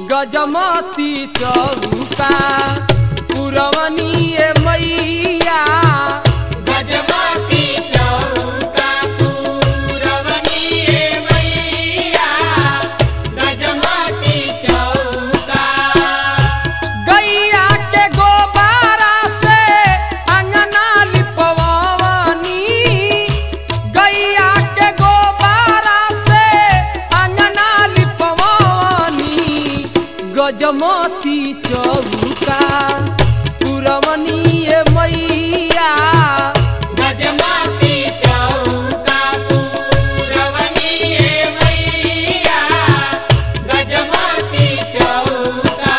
गजमती चौका पुरवनिए मैया गजमती चौका पूरवनिये मैया गजमती चौका गैया के गोबारा से अंगना लिपवनी गैया के गोबारा से अंगना लिपवनी गजमती चौका पुरवनिए मैया गजमती चौका पूरवनिये मैया गजमती चौका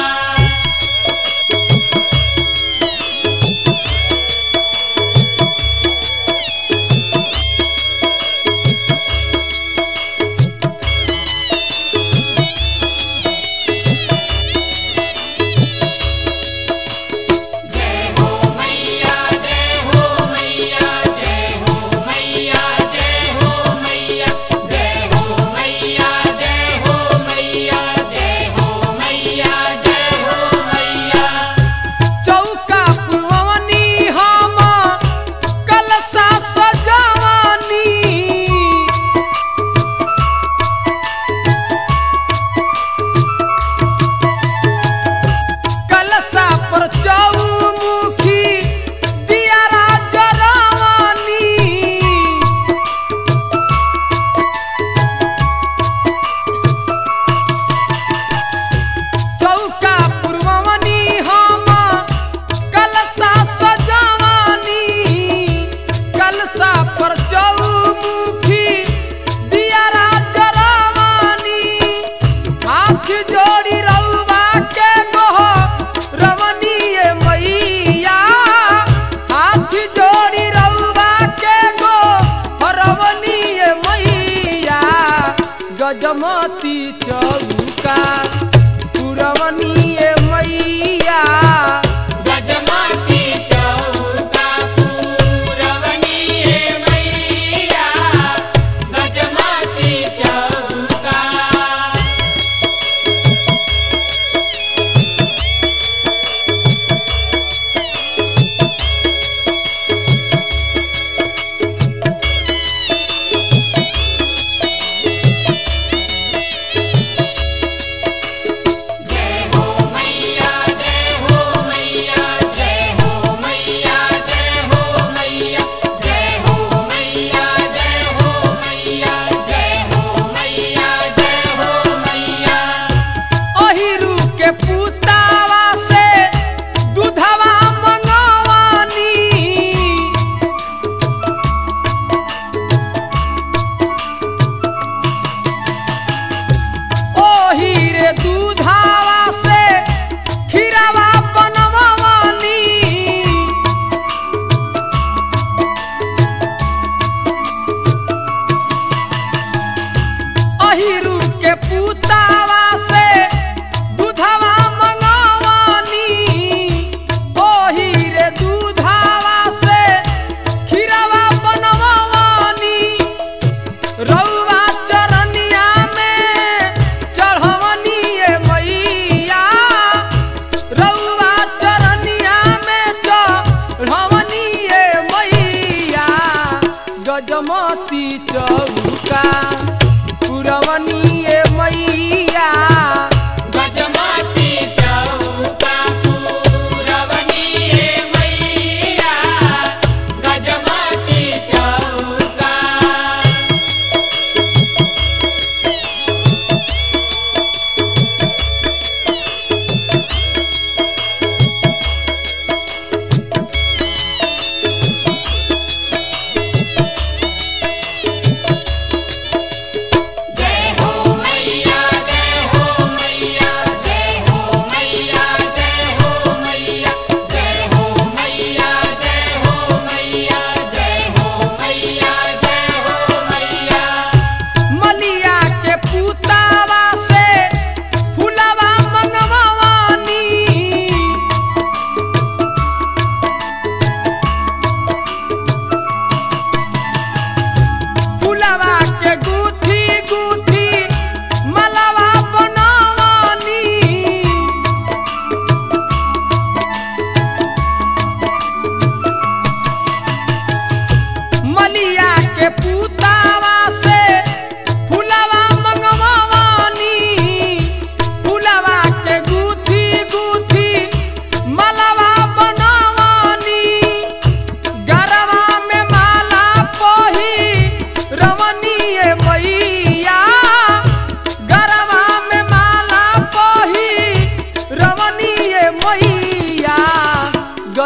जय हो मैया जय हो मैया जय हो मैया जय हो मैया जय हो मैया जय हो मैया जय हो मैया जय हो मैया चौका पुरवनी हम कलसा सजवनी कलसा पर चौमुखी दियारा जरवनी चौका पुरवनी हम कलसा सजवनी कलसा पर चौमुखी दियारा जरवनी हाथ जोड़ी रउआ के गोह रवनिए मैया हाथ जोड़ी रउआ के गो रवनिए मैया गजमती चौका पुरवनिए मैया गजमती चौका पूरवनिये मैया गजमती चौका जय हो मैया जय हो मैया जय हो मैया जय हो मैया जय हो मैया जय हो मैया जय हो मैया जय हो मैया अहिरू के पुतावा से दूधवा मंगवानी ओही रे दूधावा से खीरावा बनवानी अहिरू के पुतावा से दूधवा मंगवानी ओही रे दूधावा से खीरावा बनवानी रउआ चरनिया में चढ़वनिए मैया रउआ चरनिया में चढ़वनिए मैया गजमती चौका पुरवनिए मैया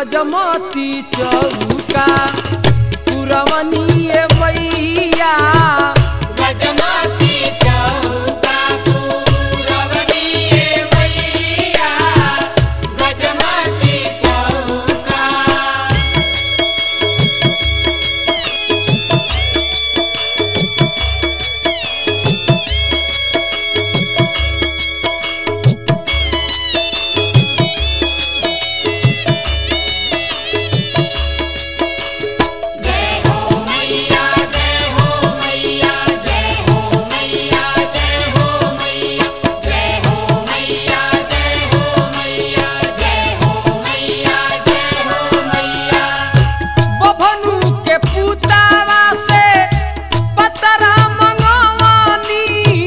गजमती चौका पुरवनिए मैया गजमती चौका पूरवनिये मैया गजमती चौका जय हो मैया जय हो मैया जय हो मैया जय हो मैया जय हो मैया जय हो मैया जय हो मैया जय हो मैया बभनु के पुतावा से पतरा मंगवानी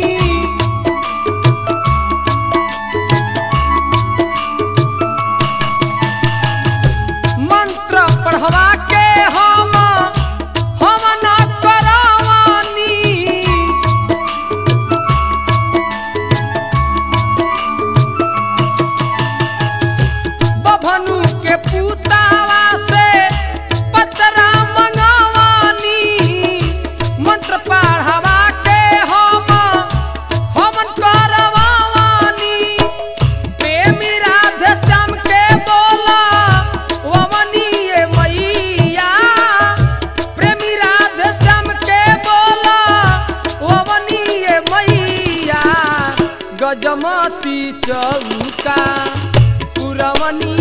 मंत्र पढ़वा के हम हम न करवानी बभनु के पुतावा से पतरा मंगवानी मंत्र पढ़वा के हम हम करवानी प्रेमी राधे श्याम के बोला वमनीय मैया प्रेमी राधे श्याम के बोला वमनीय मैया गजमती चौका पुरवनी